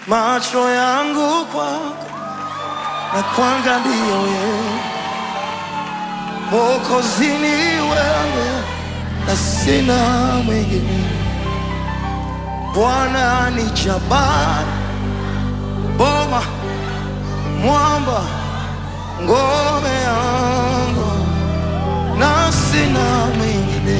macho yangu kwako na kuangalia wewe, Mwokozi ni wewe na sina mwingine. Bwana ni jabari, boma, mwamba, ngome yangu na sina mwingine.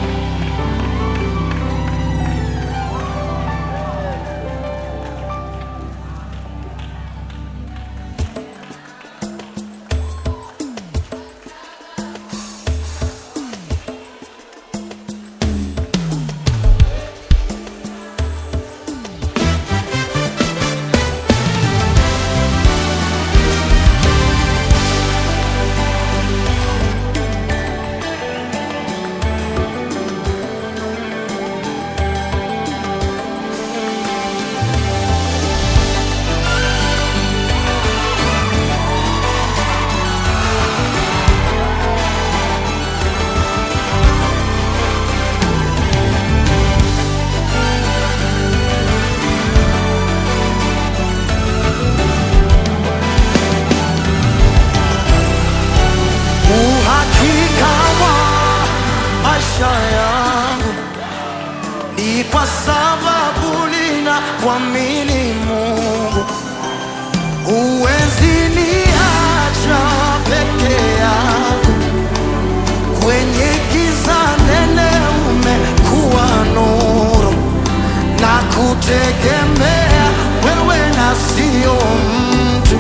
Uhakika wa maisha yangu ni kwa sababu nina kuamini Mungu. Huwezi niacha peke yangu kwenye giza nene, umekuwa nuru na kutegemea wewe na sio mtu.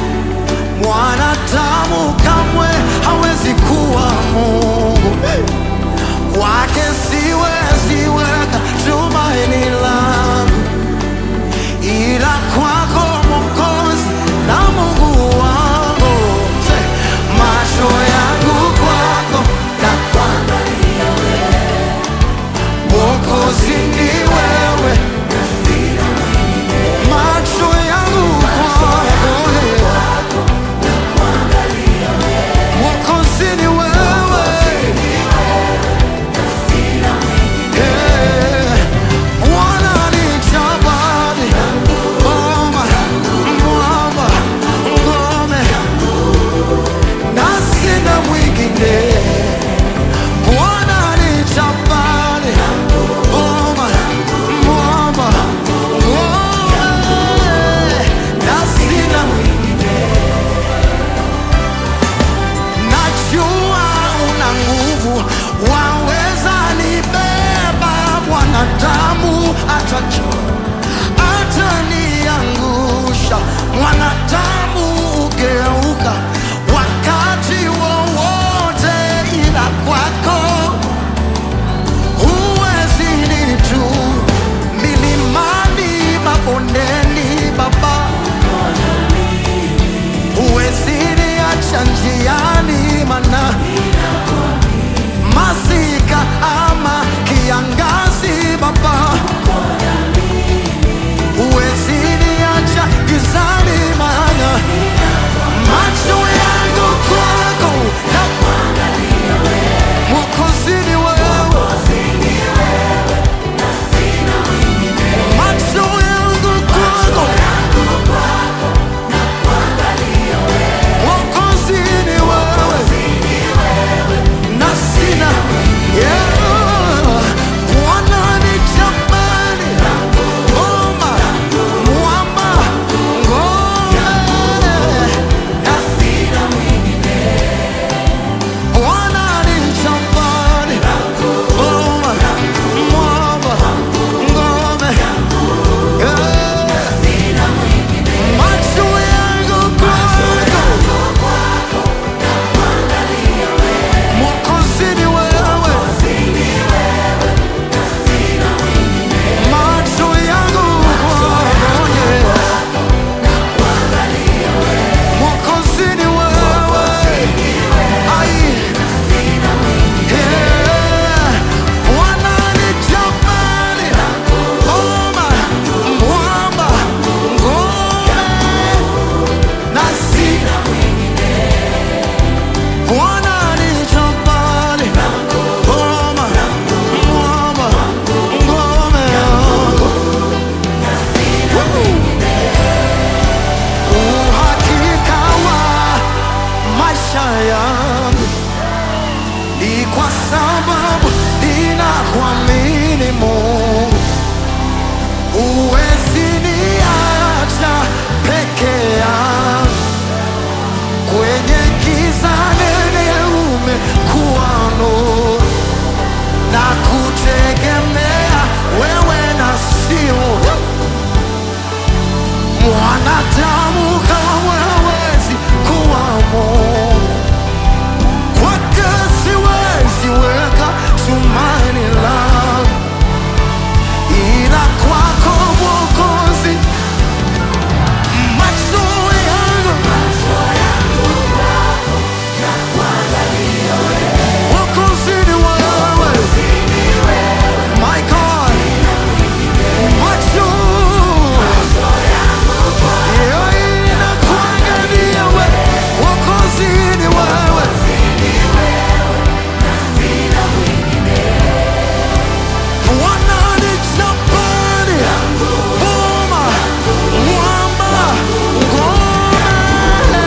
Mwanadamu kamwe hawezi kuwa Mungu. Kwake siwezi weka tumaini langu, ila kwako Mwokozi na kutegemea wewe na sio mwanadamu kamwe hawezi kuwa Mungu. Kwake siwezi weka tumaini langu, ila kwako Mwokozi, macho yangu Mwokozi ni wewe, my God, macho yeah, inakuangalia wewe, Mwokozi ni wewe. Bwana ni jabali, boma, mwamba, ngome.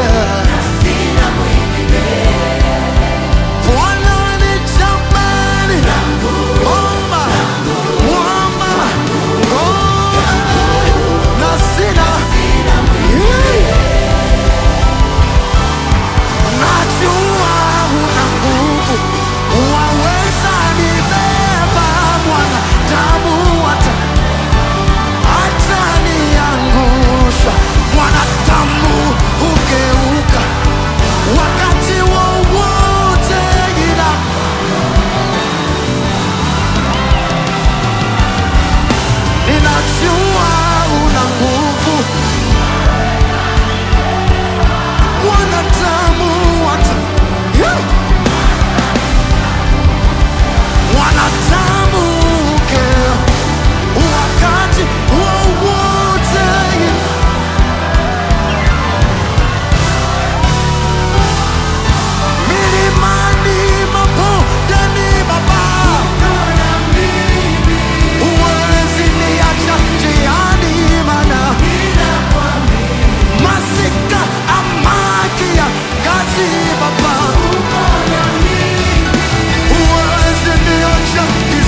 Bwana ni jabali, boma, mwamba, ngome. Na sina Yeah. Najua una nguvu, waweza nibeba mwanadamu hata ataniangusha. Mwanadamu hugeuka wakati wowote, ila ninajua una nguvu, mwanadamu hata yeah. mwanadamu hugeuka wakati wowote milimani, mabondeni, Baba, huwezi niacha njiani, maana masika amakia kazi, Baba, huwezi niacha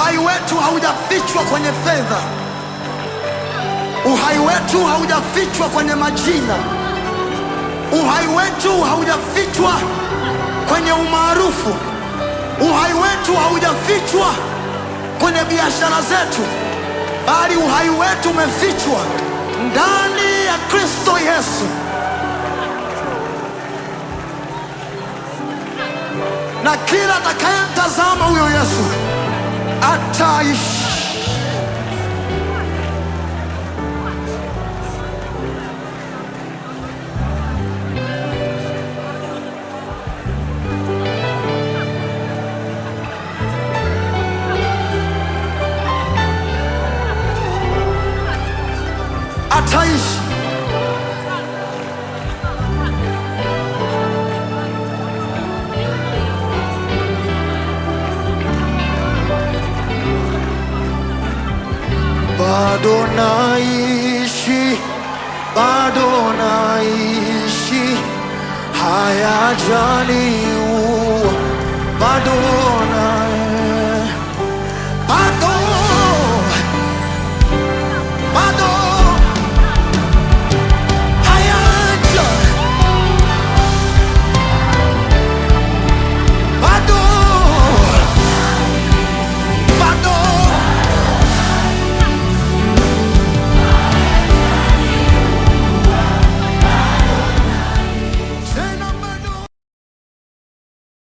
Uhai wetu haujafichwa kwenye fedha, uhai wetu haujafichwa kwenye majina, uhai wetu haujafichwa kwenye umaarufu, uhai wetu haujafichwa kwenye biashara zetu, bali uhai wetu umefichwa ndani ya Kristo Yesu. Na kila atakayemtazama huyo Yesu ataishi. Ataishi. Bado naishi, bado naishi, hayajaniua, bado